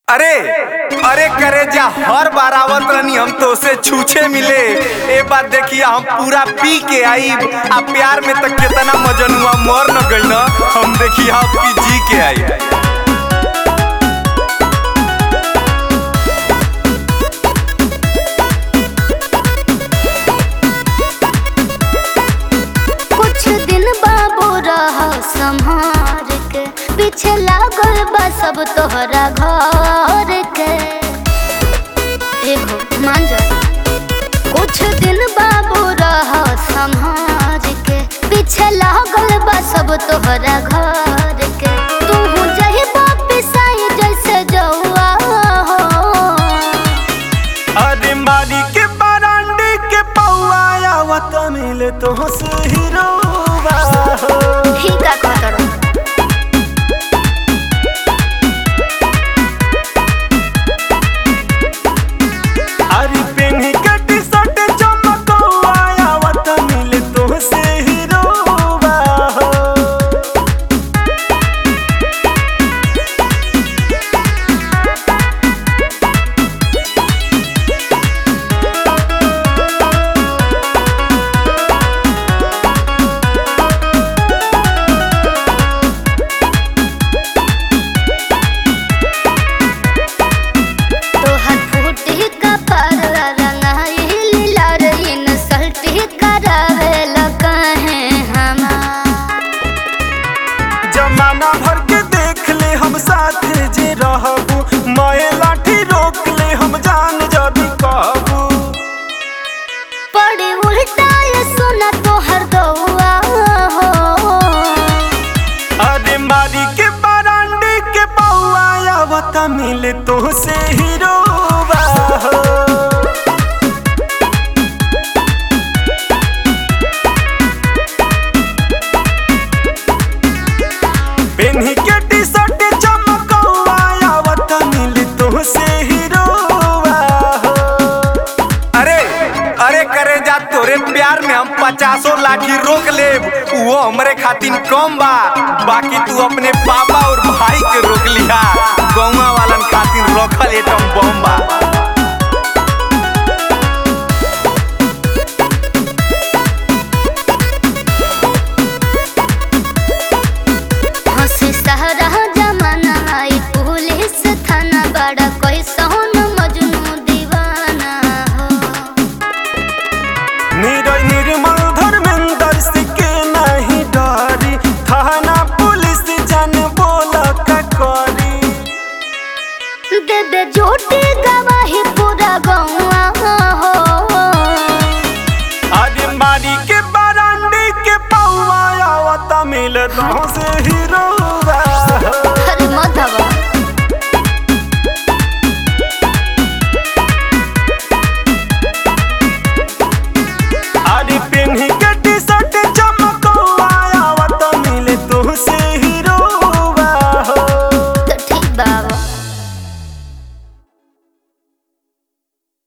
अरे अरे करे जा हर बार आवत रहनी हम तो से छूछे मिले ए बात देखिए हम पूरा पी के आई आ प्यार में तक कितना मजन हुआ मर न गई ना हम देखिए आपकी जी के आई कुछ दिन बाबू रह संहार के पीछे लागल बा सब तोहरा घर के एगो मान जा कुछ दिन बाबू रह संहार के पीछे लागल बा सब तोहरा घर के तू जही वापिस आई जैसे जौआ हो अरे मारी के बरांडी के पौआ आवत मिले तो से हीरोवा ठीक है कहतरो अरे पेन्ही के टी-शर्ट चमकौआ आवत मिले तो से हीरोवा तोहर फूटी कपर रंगाई लीला रहीन सल्टी करावे लकाहे हमार जमाना भर के देख ले हम साथ जे रहबू मैं लाठी रोक ले हम जान जदी कहबू पड़ी उल्टा ये सुना तोहर गौआ हो अरे मारी के बरांडी के पौआ आवत मिले तो से हीरोवा हो पेन्ही के टी-शर्ट चमकौआ आवत मिले तो से हीरोवा हो अरे अरे करे जा तोरे प्यार में हम पचासों लाठी रोक ले वो हमरे खातिर कम बा बाकी तू अपने पापा और भाई के रोक लिहा गौवा वालन खातिर रखल एटम बम बा हंसी सहरा जमाना आई पुलिस थाना बड़ा कोई सोन मजनू दीवाना हो निरय निर्मल धर्मेंद्र सिके नहीं डरी थाना पुलिस जान बोल का करी दे दे झूठी गवाही पूरा गौआ हो अरे मारी के बरांडी के पौआ आवत मिल से ही